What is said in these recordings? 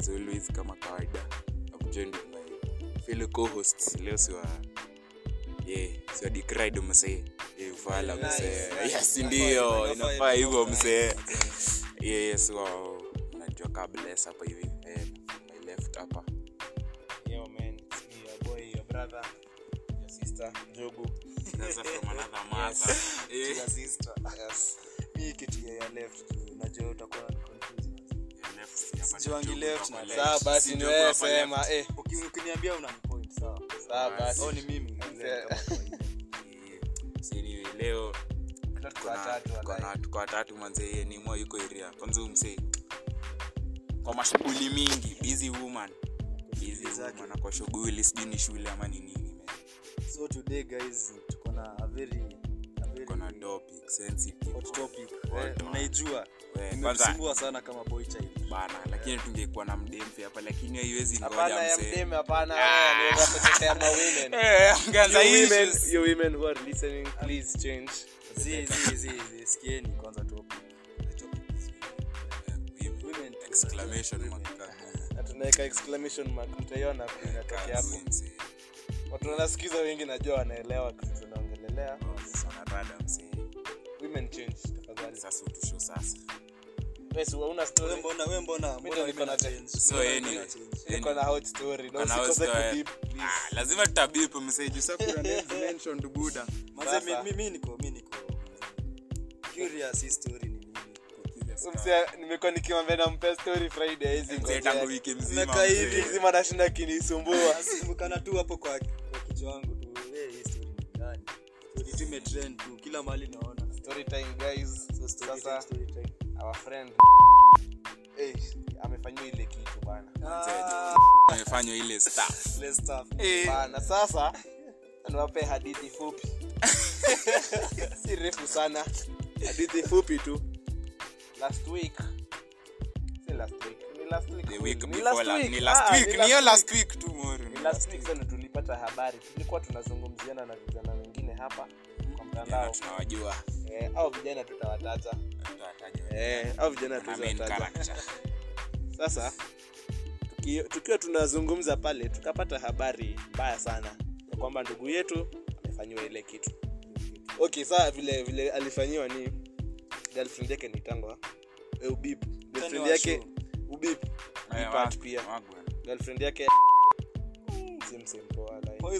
as always kama kawaida I'm joined with my fellow co-hosts leo siwa yeah siwa decried msee yeah ufala msee yes ndio inafaa hivyo msee yeah yes wa najua kabla hapa hivi eh, my left hapa Yo, man, it's me, your boy, your brother, your sister, Jogu. Sasa from another mother eh Your sister. Yes. Mi kitu ya ya left tu, najua utakuwa na confuse. your left si hapa Sijuangi ndio left kwa na left. Sawa basi Si ni ndio wewe kwa left. sema, eh. Uki- Ukiniambia una point sawa. Sawa basi. Au ni mimi left kama kawaida. Eh, si ni leo Tuko watatu, Tuko na- walai. tuko watatu manzee ni mwa yuko area kwanza umse kwa mashughuli mingi busy woman busy Exactly. woman kwa shughuli sijui ni shule ama ni nini man. So today guys, tuko na a very a very tuko na topic sensitive hot topic. Hot Eh, one. Mnaijua. We, kwanza Imetusumbua sana kama boy child. bana lakini tungekuwa na mdemfe hapa lakini haiwezi Hapana ya ngoja msee mdeme, hapana, wewe, ni unapotetea ma women. Eh, angaza You women, issues. you women who are listening, please change. Zi zi zi zi sikieni kwanza topic. Eh, women. Women exclamation women. mark. Na tunaweka exclamation mark, mtaiona inatokea hapo. Kazi, msee. Watu wanasikiza wengi najua wanaelewa kitu tunaongelelea. Sasa wanarada, msee. Women change, tafadhali. sasa utusho sasa Wewe si hauna story? Wewe mbona wewe mbona mbona ndio niko na change? So, Mbona anyway, mimi change? Niko na hot story. Na Kuna house usikose story. kudip, please. Ah, lazima tutabipu mseji mentioned buda Manze, Sasa. mi- mimi niko mi niko curious hii story ni nini? Mse, nimekuwa nikimwambia nampe story Friday hizi Mzee tangu wiki mzima Nimekaa hivi, mzee. wiki nzima nashinda kinisumbua. Simbukana tu hapo kwa kwa kichwa wangu tu. Eh, hii story ni gani? Story tu imetrend tu kila mahali naona. Story time guys. So story time, Sasa story time. our friend eh amefanyiwa ile kitu bana. Ah, amefanywa ile staff let's start. Bana sasa niwape hadithi fupi. si refu sana. Hadithi fupi tu. Last week. Si last week. Ni last week. the week Ni before last la- week. ni last Ah, week ni ni hiyo last last week tu moro Ni last week sana tulipata habari tulikuwa tunazungumziana na vijana wengine hapa kwa Jana mtandao tunawajua eh, au vijana tutawataja Tutawataja. eh, au vijana Na main tutawataja character. sasa tuki, tukiwa tunazungumza pale tukapata habari mbaya sana ya kwamba ndugu yetu amefanyiwa ile kitu okay saa vile vile alifanyiwa ni girlfriend yake ni tangwa eh, ubip girlfriend wa yake show. ubip Eh, Part wag- pia. wagwan. girlfriend yake simsimpoa like.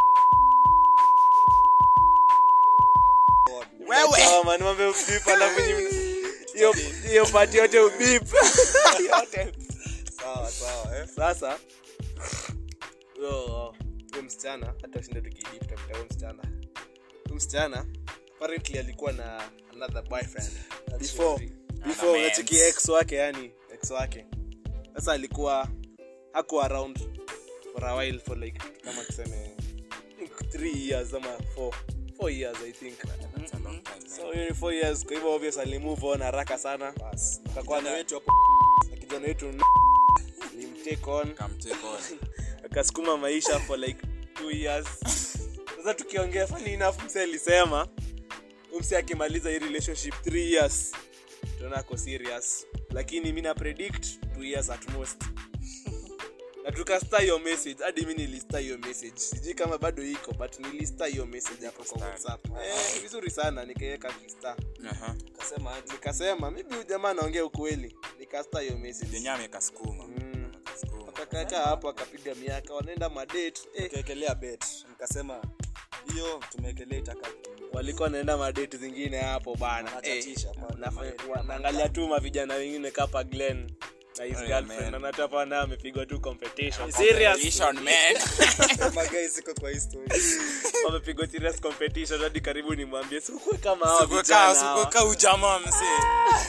Sawa, man, mambo ya ubip, alafu nyi- hiyo hiyo pati yote ubip yote Sawa sawa eh. sasa huyo huyo msichana hata ushinda tukidip tafuta huyo msichana huyo msichana apparently alikuwa na another boyfriend before before mans. unacheki ex wake yani ex wake sasa alikuwa hakuwa around for a while for like kama tuseme I think three years ama four four years i think That's a long time, man. so hiyo ni four years kwa hivyo obvious alimove on haraka sana Bas. akakuwa Kijana na wetu hapo na kijana wetu alimtake on Come take on. akasukuma maisha for like two years sasa tukiongea funny enough mse alisema huyu mse akimaliza hii relationship three years tunaona ako serious lakini mi na predict two years at most na tukasta hiyo message hadi mi nilista hiyo message sijui kama bado iko but nilista hiyo message hapo kwa whatsapp eh, vizuri sana nikaweka kista Aha. kasema aje. nikasema maybe huyu jamaa anaongea ukweli nikasta hiyo message Yenyewe amekasukuma. Mm. Amekasukuma. akakaa hapo akapiga miaka wanaenda madate eh, Tukaekelea bet. Nikasema hiyo tumeekelea itaka walikuwa wanaenda madate zingine hapo bana Wanachatisha pale. Nafanya- wa- naangalia tu mavijana wengine kapa glen na his Oh, yeah, girlfriend man. anatapa naye amepigwa tu competition Competition, man. Kama guys iko kwa hii story. wamepigwa serious competition hadi karibu nimwambie sikue kama hawa Sikukaa- vijana hawa." sikukaa ujamaa msee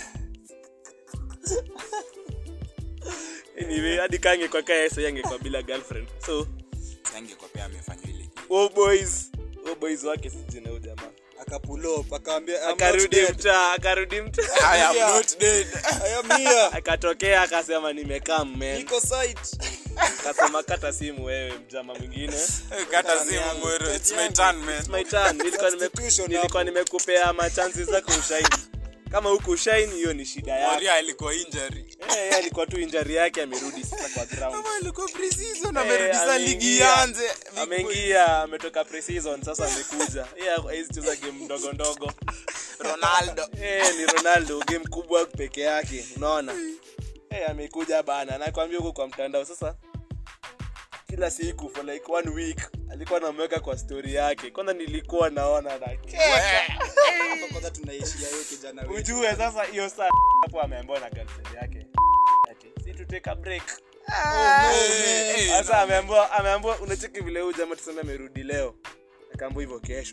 anyway hadi kange kwa kaya sasa angekuwa bila girlfriend so Sangekuwa pia amefanywa ile kitu. oh boys oh boys wake sijui na huyu jamaa Akapull up akaambia I'm not akarudi dead. mtaa akarudi mtaa I am Yeah. not dead. I am here. akatokea akasema nimekaa men Niko site. akasema kata simu wewe mjama mwingine Kata simu mwero. It's my turn, man. my turn nilikuwa nime Substitution nilikuwa hapo. nimekupea machansi zako ushahidi kama huku shine hiyo ni shida yake Moria alikuwa injury Eh, yeye alikuwa tu injury yake amerudi sasa kwa ground kama alikuwa pre-season Eh, amerudi sasa ligi ameingia. ianze Big boy. ameingia ametoka pre-season sasa amekuja yeye hawezi cheza game ndogo ndogo Ronaldo Eh, ni ronaldo game kubwa peke yake unaona Eh, amekuja bana nakwambia huko kwa mtandao sasa kila siku for like one week alikuwa anamweka kwa story yake kwanza nilikuwa naona na Hapa kwanza tunaishia hiyo kijana wetu. ujue sasa hiyo saa hapo ameambiwa na girlfriend yake ati si to take a break Eh, sasa ameambiwa ameambiwa unacheki vile huyu jamaa tuseme amerudi leo akaambiwa hivyo kesho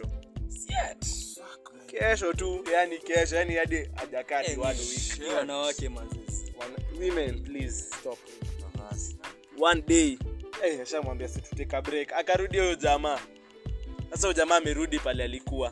kesho tu yani kesho yani hadi hajakaa Eh, ni one week ni wanawake manzezi Wana- women please stop one day eh ashamwambia si tuteka break akarudi huyo jamaa sasa huyo jamaa amerudi pale alikuwa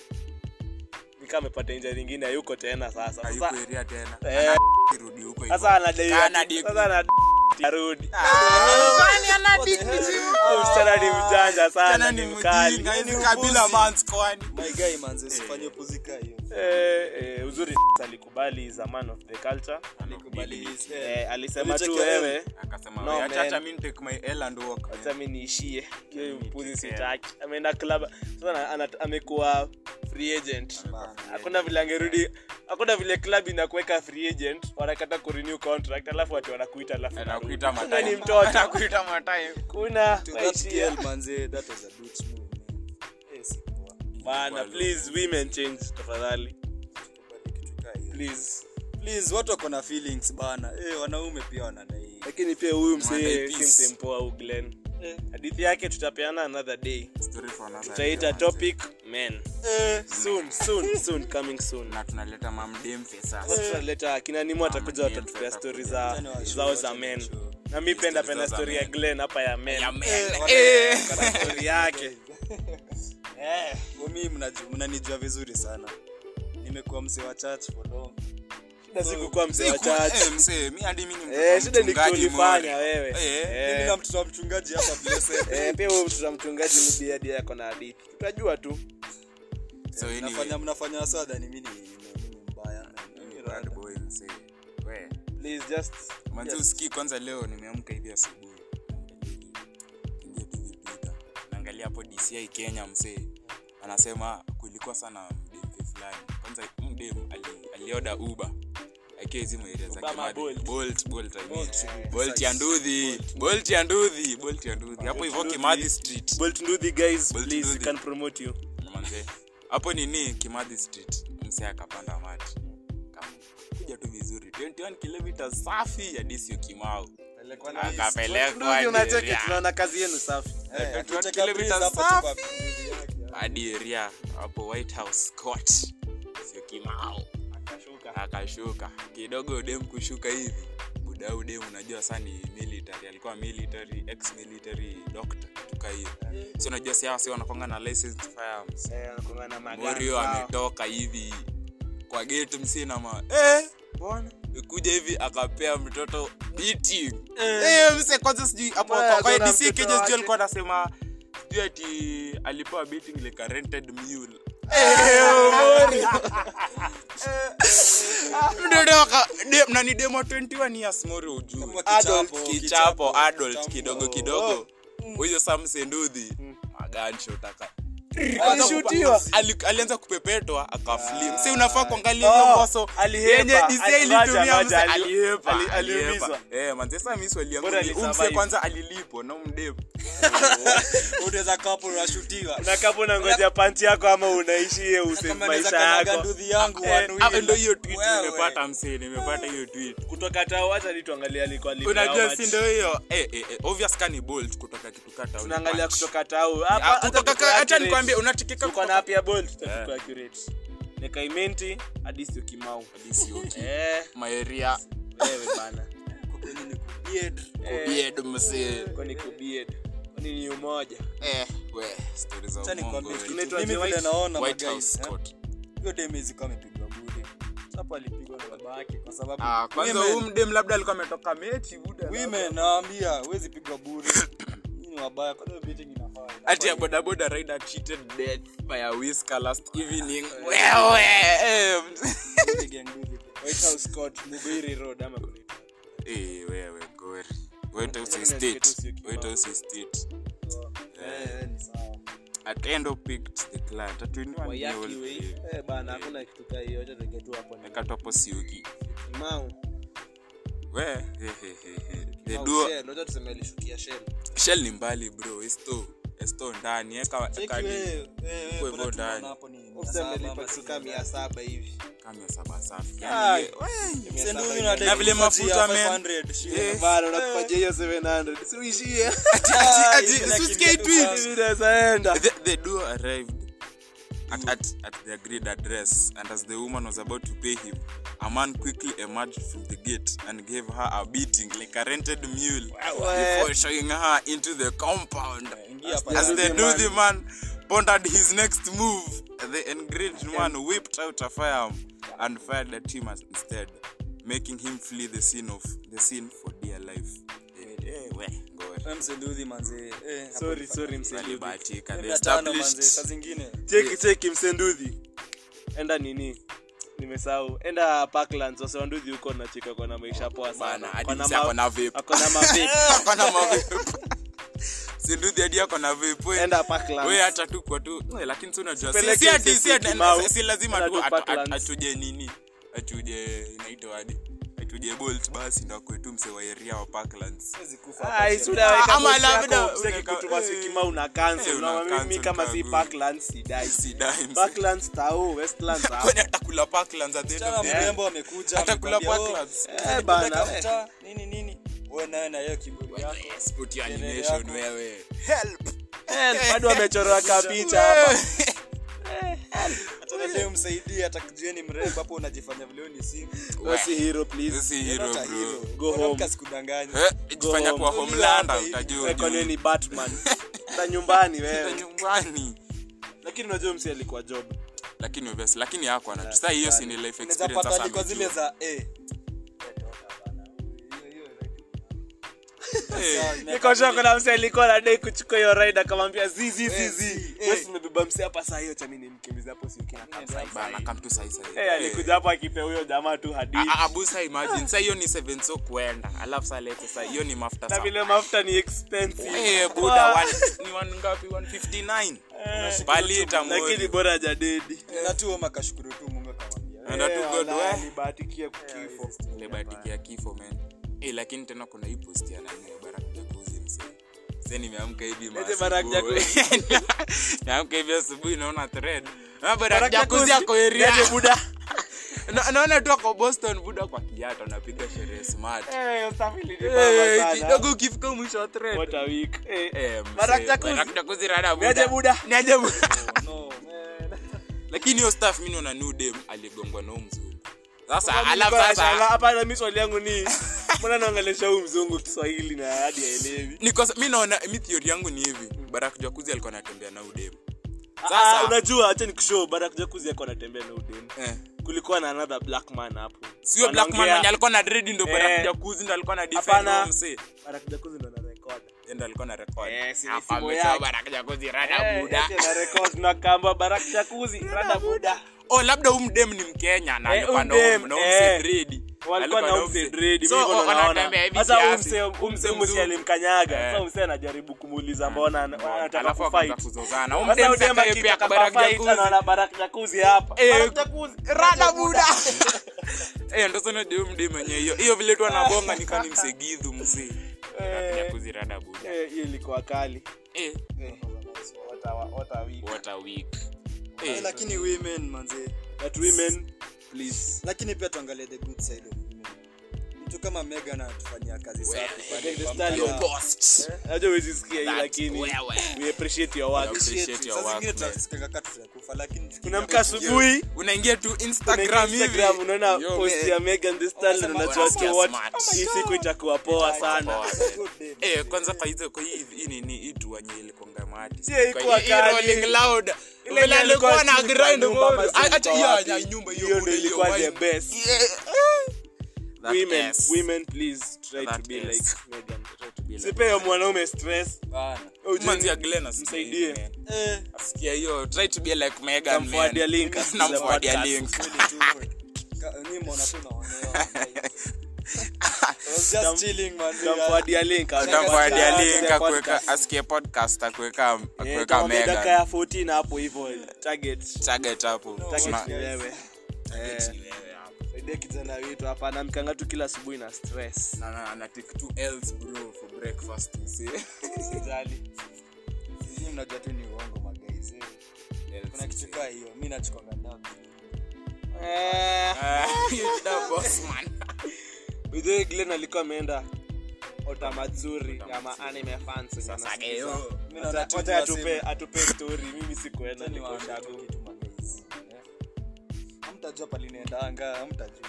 nikaa amepata inja nyingine hayuko tena sasa hayuko sasa area tena eh, Kirudi huko hivyo. sasa anadai Kana ati- diku. sasa anadai arudi Kwani ana diku jibu? Huyu msichana ni mjanja sana Tena ni ni mkali mjinga, hizi kabila mans kwani my guy manze usifanye puzika hiyo eh, eh, uzuri alikubali is a man of the culture Alikubali his- eh, alisema tu Ulicheki wewe? wewe akasema No, "Wewe, acha man. acha mimi take my L and walk man." acha mi niishie hiyo mpuzi take care. sitaki ameenda club sasa ana- ana- amekuwa free agent hakuna vile angerudi hakuna vile club inakuweka free agent wanakata kurenew contract alafu watu wanakuita alafu anakuita unarudi. matime Kuna ni mtoto anakuita matime kuna To that waishia. girl, manze, that was a bitch move, man. Eh, si poa. bana please women change tafadhali Kubali kitu kaa hiyo. please Please, watu wako na feelings bana eh, wanaume pia wanadai lakini pia huyu msee Monday si peace. msee mpoa au glen Eh. hadithi yake tutapeana another day Story for another tutaita day, topic men Eh, soon soon soon coming soon na tunaleta mamdemfe sasa Sasa tutaleta akina nimo atakuja Mama, watatupea Glenn, stori tutakuja. za Tena wa zao show, za tena men wa show. na mi penda Stories penda za stori ya men. glen hapa ya men Ya men. Eh, Eh. Kana stori yake kwa mimi mnaju- mnanijua vizuri sana nimekuwa mzee wa church for long shida sikukuwa mzee wa Siku- church eh, msee, mi hadi mi ni mtoto Eh, wa shida ni mchungaji kulifanya More. wewe Eh, Eh. mimi na mtoto wa mchungaji hapa blessed Eh, pia huyu mtoto wa mchungaji mudi hadi yako na hadithi tutajua tu so anyway, mnafanya mnafanya sada ni mimi ni mimi ni mbaya mimi bad boy, msee. We, please just manze usikii kwanza leo nimeamka hivi asubuhi Naangalia tu vipita. naangalia hapo dci kenya msee anasema kulikuwa sana mdemfe fulani kwanza mdem ali, alioda uba akiwa hizi maeria za Uber ama Kimathi. Bolt? Bolt, Bolt, I mean. Bolt, to be Bolt precise. ya ndudhi Bolt ya ndudhi Bolt ya ndudhi hapo hivyo Ndudhi. kimathi street bolt nduthi guys Bolt please we Nduthi. can promote you manze hapo nini kimathi street mse akapanda mati Kama, kuja tu vizuri 21 kilometers safi hadi sio kimau akapelekwa nduthi unacheki hadi area. tunaona kazi yenu safi Eh, Eh, akitaka kilomita breeze hapo safi. tu kwa bibi yake. hadi area hapo white house court sio kimau akashuka akashuka kidogo dem kushuka hivi budau dem unajua saa ni military alikuwa military ex military doctor tuka hiyo si unajua si hawa si wanakwanga na licensed firearms eh anakuwa na magari morio zao. ametoka hivi kwa gate msinama eh, Mbona? kuja hivi akapea mtoto beating eh, mse kwanza sijui hapo Mbona kwa- kwa hakuna DC mtoto Kenya sijui wake? alikuwa anasema sijui ati alipewa beating like a rented mule mtoto aka dem- na ni demo 21 years morio ujue Kama Adult, kichapo, kichapo adult kichapo. kidogo kidogo huyo samsendudhi maganshot aka Alishutiwa. Ali- alianza kupepetwa akaflim si unafaa kuangalia Oh, hiyo boso alihepa. yenye DC Ali- ilitumia ngoja, mse ngoja, ali- alihepa ali- alihepa aliumizwa. eh manze sasa mimi swali yangu Bora ni umse alisurvive. kwanza alilipo na umdem unaweza kapo unashutiwa na kama unangoja panti yako ama unaishie usave Kama naweza maisha kanyaga yako nduthi yangu Eh, one ah, wheel. ndo hiyo tweet Wewe. nimepata mse nimepata hiyo tweet kutoka tao hata ni tuangalia alikuwa lipi unajua how si much. ndo hiyo eh, eh, eh, obvious kani bolt kutoka kitu kata tunaangalia kutoka tao Ah, hapa hata kutoka tuko ka- acha accurate. nikwambie unatikika tuko na app ya bolt tuko Eh. accurate nekaimenti hadi sio kimau Sioki. eh maeria wewe bana Kwa kweli ni kubeard. Eh, bied mse kwani kubied kwani ni umoja eh we story za Acha nikwambie umongo kitu. Tunaitwa Mimi The vile White- naona white magays, house eh, court hiyo dem izikuwa amepigwa bure hapo alipigwa na baba yake kwa sababu ah kwanza women- huyu mdem labda alikuwa ametoka mechi buda women naambia huwezi pigwa bure Nyinyi ni wabaya kwa hiyo beating ina ati a bodaboda rider cheated death by a whisker last evening wewe eh, White House Court, Mugwiri Road, ama kunaitwa. eh, wewe gori White House Lakini Estate. nasikia tu sio kibao. White House Estate. Eh, ni sawa. Atendo picked the client. Atuinua ni Wayaki all we. the- Eh, bana hakuna kitu kaa hiyo acha tuweke tu hapo ni Weka tu hapo Siuki. Mau. We, he, he, he, he. The Mau duo- Shell, acha tuseme alishukia Shell. Shell ni mbali bro esto esto ndani eka Cheki eka wewe, ni wewe, wewe, Kwa mbona hivyo tunaona ndani. hapo ni mia Ufuse saba amelipa ama kitu sijui kama mia saba hivi. kama ya saba safi Ai. yani we- Mia Send saba huyu hivi. unadai Na vile kupatia mafuta, man. 500, shit. Eh. Bana unakupatia hiyo 700. Si uishie. ati ati ati hivi si usikie nakimbia tweet tu Hivi naweza enda. the, the duo arrived at, at, at the agreed address and as the woman was about to pay him a man quickly emerged from the gate and gave her a beating like a rented mule before showing her into the compound Ingia hapa as the the man- nuthy man pondered his next move the enraged man whipped out a firearm and fired at him as- instead making him flee the scene of the scene for dear life Eh, eh, we, ngori. Wewe msenduthi manze. Eh, hapo Sorry, ni sorry msenduthi. Walibahatika. They mia tano manze, established saa zingine. Cheki cheki msenduthi. Enda nini? Nimesahau. Enda Parklands wase wanduthi huko na chika kwa na maisha poa sana. Bana, hadi Ako na msee ma- ako na vape. ako na mavipi. Ako na mavipe. Sinduthi hadi ako na vape, we. Enda Parklands. We hata tu kwa tu we, lakini si unajua si- Peleke si ati- msee si ati- Kimau. si lazima Enda tu tu atu- Parklands. atu- atuje nini atuje inaitwa hadi atuje bolt basi ndo akwetu mse wa area wa parklands Siwezi kufa hapa Ai, chini. si unaweka Ama bosi yako, labda usitaki unaweka- kutuma eh. sikima una cancel. Eh, una Unaona mimi cancel kama si kagui. Parklands sidai. sidai mse. Parklands tao, Westlands tao. kwani atakula parklands at the end Msichana of the day? mrembo amekuja Atakula amekwambia, "Oh, Parklands. Eh, nipeleka bana. mtaa, nini nini wewe nawe na hiyo kiburi yako Yes, put your Kelele animation yako. wewe help Eh, bado wamechora kapicha hapa. hata unajua umsaidie atakujueni mrembo hapo unajifanya vile wewe ni single Wewe si hero please. si hero Not a bro hero. Go Mwanamke home. asikudanganye Eh, jifanya home. kwa homelander Hapa hivi. utajua Wewe kwani ujue. ni Batman. Ta nyumbani Enda wewe. nyumbani Lakini unajua msi alikuwa job. lakini obviously lakini yako ana sasa hiyo si ni life unaweza experience pata sasa hadi kwa zile amejua. za eh Eh, Niko sure kuna msi alikuwa anadai kuchukua hiyo ride akamwambia zi zi zi Eh, zi. zi, Wewe eh. umebeba msi hapa saa hiyo cha mimi nimkimbiza hapo si ukina kabisa. bana come to sasa Eh, alikuja hapo akipea huyo jamaa tu hadithi. abusa imagine sasa hiyo ni 7 so kuenda alafu sasa lete sasa hiyo ni mafuta Na sana vile mafuta ni expensive. eh buda one- ni one ngapi 159 palita Lakini mori bora hajadedi. na tu Oma akashukuru tu Mungu akamwambia enda tu Eh, god wala, we alibahatikia kifo. lebatikia kifo man eh lakini tena kuna hii post ya nani ya Barack Jacuzzi msee sasa nimeamka hivi Eti Barack maasubuhi. nimeamka hivi asubuhi naona thread na Barack Barack Jacuzzi Jacuzzi, ako area niaje buda. Na- naona tu ako Boston buda kwa kiatu anapiga sherehe smart Eh, usafiri ni Eh, baba sana. kidogo ukifika mwisho wa thread What a week. Eh, Eh, msee, Barack Jacuzzi. Barack Jacuzzi rada buda. Niaje buda. Niaje buda. no lakini hiyo staff mi naona new dem aligongwa na huyu mzungu sasa alafu Nilikuwa nashangaa, sasa hapana mi swali yangu ni mbona naongelesha huyu mzungu kiswahili na hadi aelewi niko mi naona mi theory yangu ni hivi Barack Jacuzzi alikuwa anatembea na huyu dem Ah, sasa unajua acha nikushow barak jakuzi yako anatembea na udem eh, kulikuwa na another black man hapo sio black man Wanaongea- mwenye alikuwa na dread ndo Eh. Barack Jacuzzi ndo alikuwa na defend Hapana. huyo msee barak jakuzi ndo na record ndo alikuwa na record Eh, si ni hapa simu ametoa yake. Barack Jacuzzi rada buda Eh, eti na record na kamba barak jakuzi rada buda oh labda huyu mdem ni mkenya na Eh, alikuwa na huyu huyu- dem, na huyu eh. msee dread walikuwa na Alikuwa umse umse- dread So, mimi hivyo ndo wanatembea naona hivi sasa kiasi. umse umse Umse umse mzungu. alimkanyaga Eh. sasa umse anajaribu kumuuliza mbona ana- anataka alafu akaanza kufight kuzozana Huyu sasa mdem udem sasa pia akitaka Barack kufight Jacuzzi. anaona barak jakuzi hapa Eh, barak jakuzi rada buda eh ndo sana ndio mdem mwenye hiyo hiyo vile tu anabonga nika ni msegidhu mzee Eh. Jacuzzi rada buda Eh, hiyo ilikuwa kali eh what a, what a week what a week Eh, eh lakini women manze but women please lakini pia tuangalie the good side of women mtu kama Megan anatufanyia kazi safi pale Megan Thee kwa Stallion. mtandao. post najua huwezi sikia hii That's lakini wewe. we appreciate your work Appreciate Shit, your saa work, zingine man. tunasikia kaka tutakufa lakini unaamka asubuhi unaingia tu unaingia instagram hivi Instagram, unaona Yo, post man. ya Megan Thee Stallion Wanasema, unajua wanasikia tu what smart. hii siku itakuwa poa sana Poa. Good day. eh kwanza kwa hizo kwa hii hii nini hii tu wenye ilikonga mati Si haikuwa hii kali. rolling loud Ile ile ilikuwa alikuwa na sijui grind kwa nyumba mode ama sijui acha kwa hiyo wapi. ya nyumba hiyo hiyo bure, ndio ilikuwa hiyo the wine. best Yeah. That women ass. women please try to That be ass. like Megan try to bila sipeyo mwanaume stress bana Ujue- manzi ya Glenn asikie msaidie. hiyo, man. eh asikia hiyo try to be like Megan man. Namforwardia link, asikize Namforwardia podcast. link kweli tu Ka- nyinyi mbona tu naonewa I was just chilling man Tamforwardia link, utamforwardia asikize link podcast. akuweka asikie podcast akuweka Eh, akuweka tamwambia dakika Megan ya 14 hapo hivyo target target hapo target Tuna- ni wewe target Eh. ni wewe hapo. saidia kijana wetu hapa anamkanga tu kila asubuhi na stress na na na take two L's bro for breakfast you see Usijali. sisi mnajua tu ni uongo magaiz kuna kitu kaa hiyo mi nachukwanga damu Eh, Ah, you the boss man by the way, Glenn alikuwa ameenda otamatsuri ya maanime fans wenye Sasa wanasikiza. geo. mi naona tu Wacha ni atupe waseme- atupe story mimi sikuenda Acha niko niwaambie tu shago kitu magaiz Eh. hamtajua palinaendanga hamtajua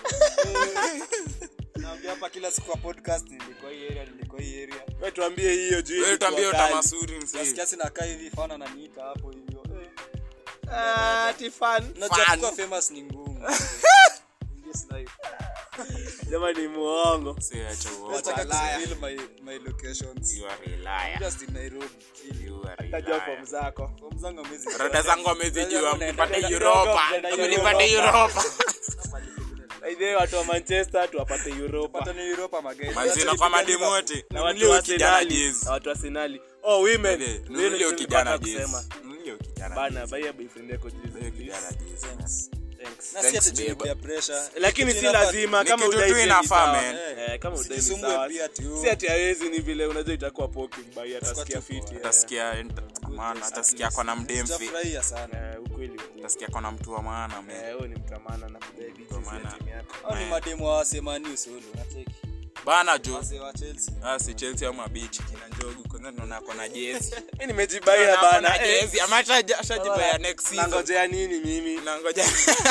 naambia hapa kila siku kwa podcast nilikuwa hii area nilikuwa hii area wewe tuambie hiyo juu wewe ilikuwa tuambie kali. utamasuri msee nasikia sinakaa hivi fana naniita hapo hivyo eh. Ah, ati fan Unajua Fan. kuwa famous ni ngumu Yes, life. jamaa ni muongo Msee, acha uongo. Nataka liar. kuspill my my locations You are a liar. just in Nairobi chill. You are a tajua liar. form zako Kwa mzangu amezi rada zangu amezijua mpate Kidogo, Europa mnaenda nipate Europa. Europa aidhe watu wa manchester tuwapate europa pata ni Europa magari manzina kwa mademu wote na watu Nunulie wa huyo kijana Arsenali jezi na watu wa Arsenali oh women Nunulie- Ndio nunulie huyo nilikuwa kijana nataka jezi kusema. Nunulie huyo kijana bana jezi. baya boyfriend yako Nunulie jezi kijana jezi, man. Thanks. na si Thanks, ati babe. tulipia pressure lakini Kitu si inafaa- lazima Ni kama kitu udai tu pia ni inafaa, sawa. man. Eh, kama udai ni Usijisumbue sawa. pia tu. si ati hawezi ni vile unajua itakuwa poking by atasikia tu fiti poa. eh. Utasikia man, atasikia kona mdemfi Sijafurahia sana Eh, ukweli ukweli. utasikia kona mtu wa maana man. Eh, huyo ni mtamana na kudai jezi ya maana- timu yako au ni Man. mademu wa Arsenal usolo unacheki bana jo wase wa Chelsea Ah, si Chelsea ama bichi kina njogu kwanza tunaona kona jezi mimi nimejibaia Tunaona bana kona eh. jezi ama hata ashajibaya next season nangojea nini mimi nangoja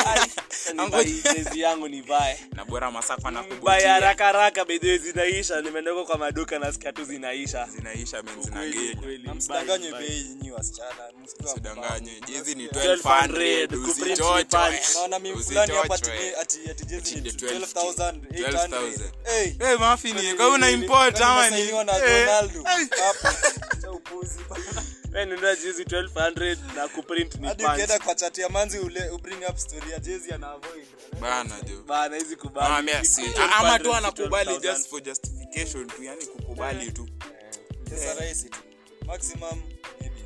Nivae jezi yangu nivae na bora masako na baya kubutia haraka haraka bedhe zinaisha nimeendeka kwa maduka nasikia tu zinaisha zinaisha men Ukweli, zinagenya ukweli. na msidanganywe Bye, bye. bei nyinyi wasichana msikiwa usidanganye jezi ni 1200, 1200 kuprint usichochwe punch. naona mimi fulani hapa ati Usichochwe. ati ati jezi ni Ati 12800 12,000. hey Eh, mafi ni kwa una import ama ni Nimesainiwa na Eh, Ronaldo eh. hapo cha upuzi Wewe nunua jezi 1200 na kuprint ni hadi punch. ukienda kwa chat ya manzi ule ubring up story ya jezi ana avoid bana jo bana hizi kubali Mama, si- Ni ama 1200, tu anakubali 12,000. just for justification tu yani kukubali tu pesa rahisi tu maximum maybe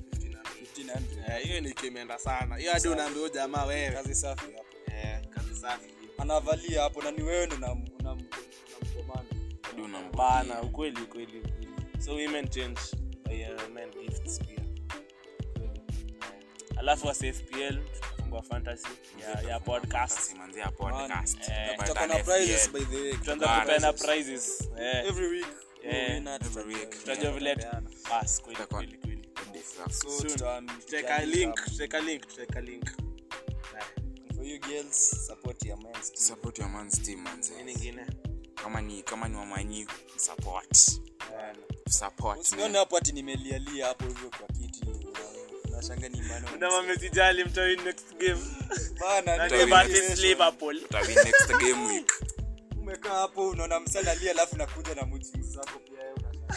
1500 Eh, hiyo ni kimeenda sana hiyo hadi unaambia huyu jamaa wewe kazi safi hapo Eh, kazi safi anavalia hapo na ni wewe ndo unam- unam- unamkomanda Hadi unambukia. bana ukweli ukweli ukweli so women change by uh, men gifts pia Ukweli. Eh, alafu wa CFPL tutafungua fantasy ya, ya podcast Fantasy, manzi ya podcast. Eh, By tutakuwa na Tan prizes FPL. by the way tutaanza Bana. kupeana prizes eh every week Eh, winner every tuta- week. tutajua vile bas kweli Tutakuwa- kweli kweli so Soon. tuta- tutaweka tuta- link tutaweka link tutaweka link Eh, for you girls support your men's team. Support your man's team, manzi. nini ingine kama ni kama ni wamanyi support Bana. support usione man. hapo ati nimelialia hapo hivyo kwa kiti nashanga ni maana na mamesijali mtawin next game bana Na ni ni Mtawin Bartis next Liverpool Utabi next game week umekaa hapo unaona msana alia alafu nakuja na mood swings zako pia wewe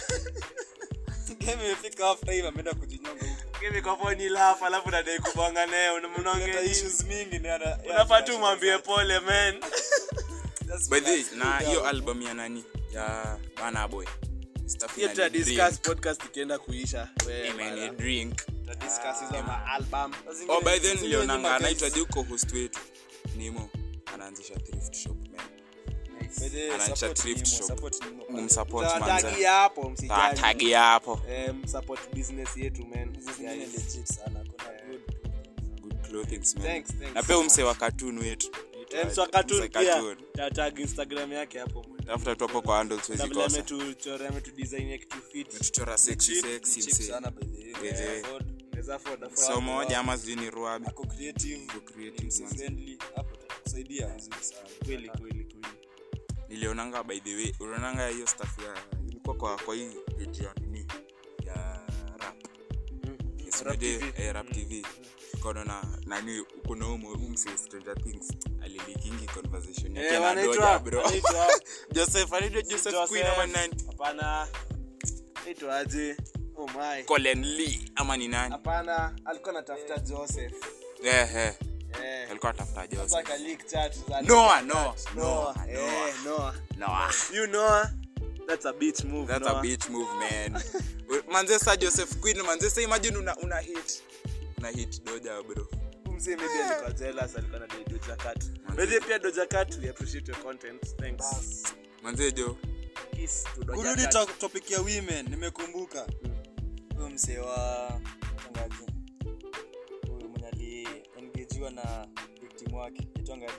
unashangaa. game imefika half time ameenda kujinyonga huko game kwa phone laugh alafu nadai kubonga naye Kuna mnaongea issues mingi ni ana unafaa tu mwambie pole man Just by the way, relax, na cool hiyo down. album ya nani ya bana boy Stuff hiyo in a tuta drink. discuss podcast ikienda kuisha wewe Amen, bana. a drink tuta discuss hizo ma album Zingine- oh by then zingine nilionanga nyuma, anaitwa guys. juko host wetu nimo anaanzisha thrift shop man By the way, Anaanzisha support thrift Nimo, shop. support Nimo. umsupport manza tutawatagia hapo msijali tagi hapo eh support business yetu man Hizi zingine Guys. legit sana kuna good good clothing man Thanks, thanks na pia so umse wa cartoon wetu Eh, mswa cartoon Mse pia cartoon. tatag instagram yake hapo mwe. tafuta tu hapo kwa handles na wezi vile kosa ametuchora ametudesign kitu fit tuchora sexy cheap, sexy ni cheap mse sana by the way. By the way. Afford, Unaweza afford, afford. so moja ama sijui ni ruabi ako creative, Ako creative, mse man. friendly, hapo itakusaidia vizuri sana. kweli kweli kweli nilionanga by the way ulionanga hiyo staff ya ilikuwa kwa kwa hii page ya nini ya rap yes, Rap unajua, TV. eh, rap tv kono na nani kuna umo umse stranger things alilikingi conversation yake Eh, na wanaitwa- doja bro wanaitwa- joseph anaitwa joseph queen ama nani hapana aitwaje oh my Colin Lee ama ni nani hapana alikuwa anatafuta joseph eh eh eh alikuwa atafuta sasa Joseph ka leak chat za Noah Noah Noah Noah eh Noah Noah you Noah that's a beach move That's Noah. a beach move, man. manze sa Joseph Quinn, manze sa imagine una, una hit. Una hit doja bro. Mzee maybe alikuwa jealous alikuwa na dai Doja Cat. Manze. Maybe pia Doja Cat we appreciate your content. Thanks. Manze jo. Kiss to Doja kurudi Cat. to- topic ya women nimekumbuka huyo msee wa tangaji huyu mwenye aliengejiwa na victim wake itongaji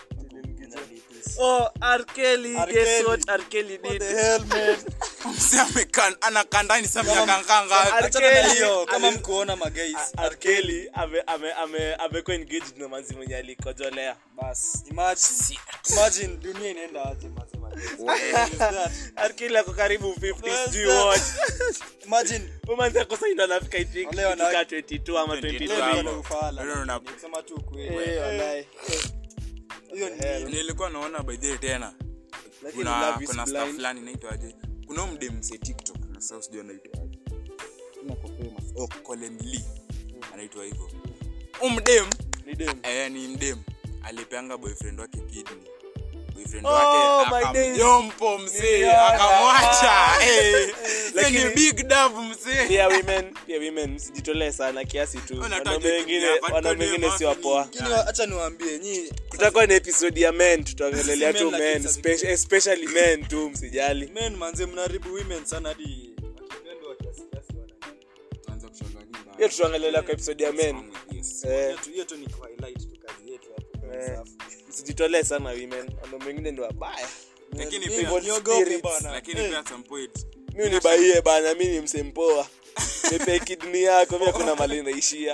Oh, R. Kelly, R. guess Kelly. what R. Kelly What did? the hell, man? Mse amekan anakandani sa Kama- miaka R. Achana na Kelly hiyo, kama ali- mkuona magais R. Kelly ame- ame- ame- amekuwa engaged na manzi mwenye alikojolea. bas imagine imagine dunia inaenda aje mazee magais R. Kelly ako karibu 50 Yes, sijui sir. what. imagine Huyu manzi ako sasa ndo anafika I think Wale wana- ikifika 22 ama 22 leo 23. ndio na ufala Leo na- Nikisema tu ukweli. Eh, wallahi. hiyo ni nilikuwa naona by the way tena Lakini kuna love is kuna staff blind. fulani inaitwaje kuna huyu mdem mse tiktok na sasa sijui anaitwaje Ina kwa famous oh Colin Lee anaitwa hivyo huyu mdem Ni dem. eh ni mdem alipeanga boyfriend wake kidney boyfriend Oh, wake my days. akamjompo msee Niliona. akamwacha eh Lakini- lakini big dove msee pia women pia women msijitolee sana kiasi tu Unataka wanaume wengine kutumia wanaume wengine bado si wapoa ni lakini hacha niwaambie nyi tutakuwa na episode ya men tutaongelelea tu Men lakini men sasa spe- especially men tu msijali men manze mnaharibu women sana hadi wakipendwa kiasi kiasi wana tuanze kushangaa nini hiyo tutaongelelea kwa episode ya men wrong with this? eh, Hiyo tu- hiyo tu ni ku highlight tu kazi yetu hapo Eh. Safi. msijitolee sana women wanaume wengine ni wabaya lakini Hivyo pia niogope spirits. bana. lakini Eh. pia at some point mi unibaie bana mi ni msempoa nipe kidney yako mi kuna mali naishia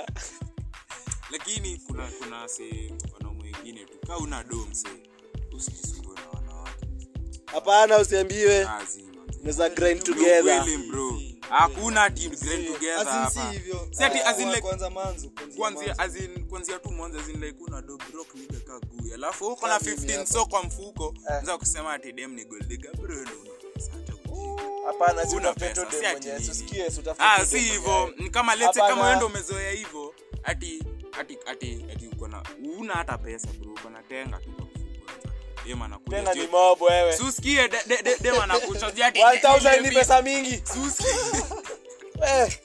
lakini kuna kuna se wanaume wengine tu kaa una do mse usijisumbue na wanawake hapana usiambiwe kazi manze. naweza grind Bro, together kweli, bro hakuna ati grind together As in hapa si hivyo. Si ati- as in Kwa- like- kwanza manzo kwanzia kwanzia mwanzo. as in kwanzia tu mwanzo as in like una do broke nigga ka gui alafu uko na Kama mimi 15 hapa. so kwa mfuko unaweza kusema ati dem ni gold digger bro ndio una pesa hata ujinga. hapana si Una utafute pesa, tu si dem ati mwenyewe nini. usikie si utafute ah tu si dem hivyo mwenyewe. ni kama lete Hapana. kama wewe ndio umezoea hivyo ati ati ati ati uko na una hata pesa bro uko na tenga tu kwa mfuko dem anakuja tena ni sio- mob wewe Susikie de- de- de- dem anakuchojia ati 1000 ni pesa mingi Susikie. Eh,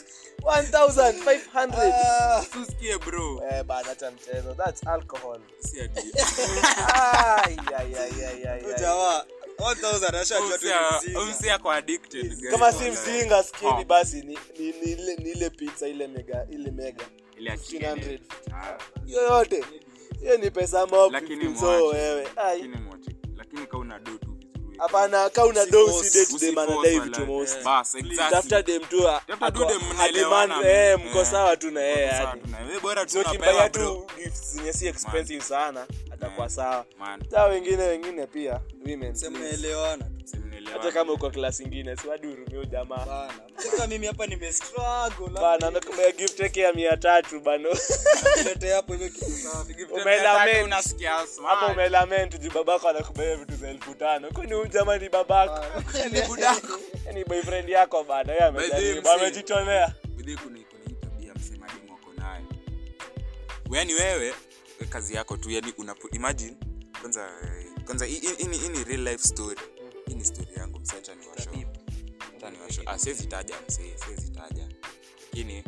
1500 Ah, Susikie bro eh bana hata mchezo that's alcohol si ati Ai, ai, ai, ai, ai, ai. jamaa 1000 ashajua tu ni mzinga. umsi ako addicted guys. kama si Wallahi. mzinga skini Oh. basi ni, ni, ni, ile, ni ile pizza ile mega ile mega Ile ya 1500. chicken. Ah, yoyote hiyo ni pesa mob lakini 15 so mwache. wewe ai Lakini mwache. lakini ka una do tu vizuri hapana ka una do Usiforce, usi date dem Usiforce anadai wala- vitu most Eh, bas, exactly. tafuta dem tu a- Tafuta tu ako- dem a mnaelewana, demand, eh, man. mko Eh. sawa tu na yeye Sawa, yani tuna- we bora tu so unapewa, kimbaya bro. tu gifts zenye si expensive sana atakuwa sawa Man, saa wengine wengine pia women Sema please. mnaelewana. si mnaelewana. hata kama uko class ingine si wadi urumie jamaa Bana. Sasa mimi hapa nime struggle bana amekubaya gift yake ya mia tatu bano Nilete hapo hivyo kitu safi. umelament. Unasikia smart. hapo umelament juu babako anakubaya vitu za elfu tano kwani huyu jamaa ni babako Ni budako. ni boyfriend yako bana yeye By the way, amejaribu msee. amejitolea Bidhi kuna kuna hii tabia msemaji mwako nayo yani wewe we kazi yako tu yani una imagine kwanza eh, kwanza hii- hii hii- hii ni real life story hii ni story yangu msee acha niwashow acha niwashow ah siwezi taja msee siwezi taja lakini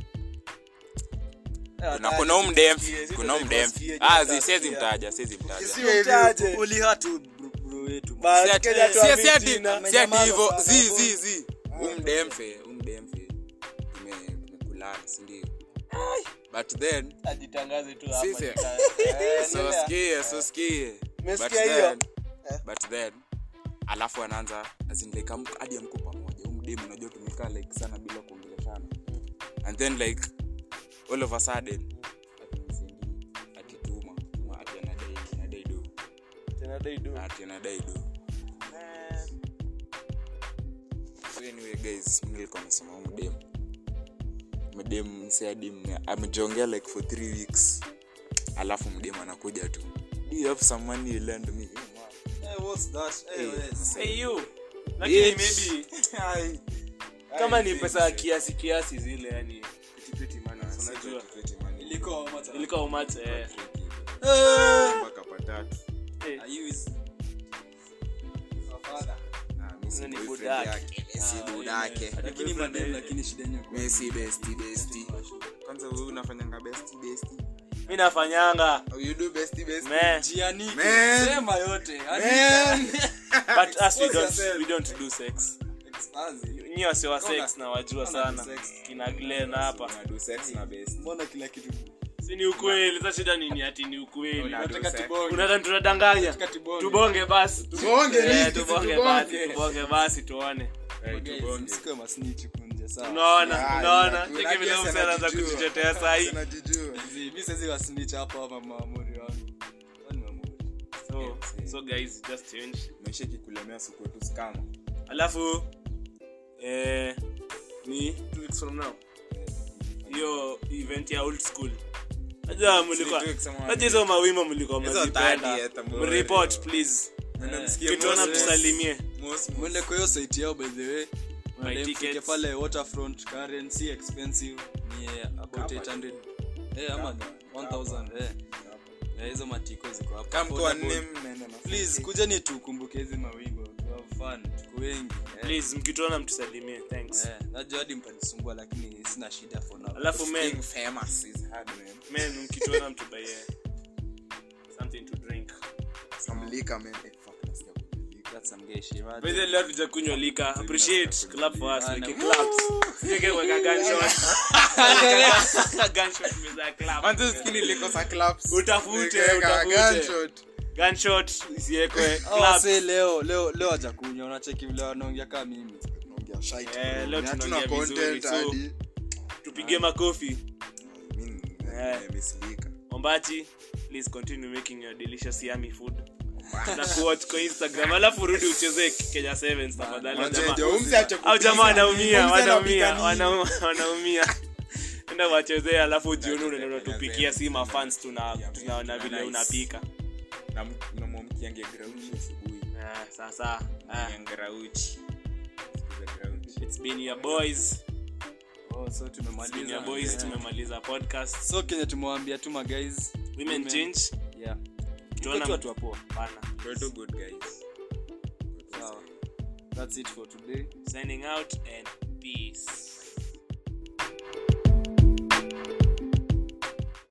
kuna kuna huyu mdem kuna huyu mdem ah zi- siwezi mtaja siwezi mtaja Utaje. ulihatu bro- bro wetu Ba- Si ati- Kenya si- tuamini si ati- jina. si ati Amenyamaza hivyo sana, zi hapo. zi zi umdemfe umdemfe tumekulana sindio but then ajitangaze tu Sisi- hapa so skie so skie Umesikia But hiyo? then- Eh. but then alafu anaanza as in like amko- hadi amko pamoja umdemu unajua tumekaa like sana bila kuongeleshana and then like all of a sudden ati msindi ati tuma tuma ati anadai anadai do Tena dai do. ati anadai do so anyway guys mimi nilikuwa nasema huyu mdemu mdemu mseadim amejongea like for three weeks alafu mdemu anakuja tu do you have some money you lend me Eh, what's that? Eh, Eh, yes. sasa Hey you. Bitch. Lakini maybe Ai. kama ni pesa ya kiasi kiasi zile yani petipeti mana unajua Iliko how much? ilikuwa umach eh. mpaka patatu Eh, I use your father. Ah, mi si Huyo ni boyfriend budake. yake, mi si Ah, budake. yeah. Lakini madem lakini shida yenyewe kwa- Mi si bestie, bestie. kwanza wewe unafanyanga bestie, bestie? mi nafanyanga Oh, you do bestie, bestie? Man. Jianike. Man. Sema yote. Yaani- Man. but us we Expose don't, yourself. we don't do sex Expansi. nyi wase wa Kona- sex na wajua kona sana sex. kina glen hapa Una do sex na bestie. mbona kila kitu si ni ukweli sa shida nini ati ni ukweli Una do nataka sex. tubonge unadhani tunadanganya Nataka tubonge. tubonge basi Tubonge, Eh, nini? tubonge Tubonge. basi tubonge basi tuone Eh, Guys, tubonge. msikuwe masnitch kunje sawa unaona Yeah, unaona yeah, cheki kuna vile guess mse anaanza anajijua. kujitetea sahii Anajijua. Zi, mi siwezi wasnitch hapa ama maamuri wangu Hao ni maamuri. so so guys just change maisha ikikulemea siku tu scam. alafu eh, ni two weeks from now hiyo event ya old school najua mlikuwa two weeks ama one najua hizo mawimbo mlikuwa Hizo mnazipenda 30th ambayo- mreport please Nenda msikie kituona Moses. mtusalimie Mos- Mos. mwende kwa hiyo site yao by the way My Mwende mfike tickets. pale waterfront currency expensive ni eh, about Hapa 800 eh ama ni 1000 eh Eh, hizo matiko ziko hapa Kama mko wanne Affordable. mnaenda na please kujeni tukumbuke hizi mawingo tu have fun tuko wengi eh. please mkituona mtusalimie thanks Eh, najua hadi mtanisumbua lakini sina shida for now alafu men Being famous is hard, man. men mkituona mtubaie something to drink Some liquor, man. Eh, fuck, nasikia kunywa liquor. that's some gay shit right By the way, leo tujakunywa lika appreciate clap for us Ah, like na- claps sije kwa gunshot gunshot meza clap Manze usikii nilikosa claps. Utafute, Nikaweka utafute. gunshot. gunshot isiekwe Hao claps wasee leo leo leo hajakunywa unacheki vile wanaongea kama mimi Tunaongea shite, Eh, bro. leo Ni hatuna tunaongea vizuri, content so- hadi. tupige makofi Mimi Eh. nimesilika. ombachi please continue making your delicious yummy food na kuwatch kwa instagram alafu rudi ucheze kenya sevens tafadhali Manze, jamaa- ndio umse ache au jamaa kupika. wanaumia Umse wanaumia anapika nini? wana- wanaumia enda wachezee alafu jioni unaenda unatupikia si mafans tuna tunaona vile Nice. unapika Na m- na mwamkiange grauchi asubuhi. Ah, sasa ah, Mkiange grauchi. Sikiza grauchi. it's been your boys oh so it's been tumemaliza your boys Yeah. tumemaliza podcast so kenye tumewaambia tu ma guys women change yeah Tuona tuko tu watu wa poa bana We're too good, guys. sawa that's it for today signing out and peace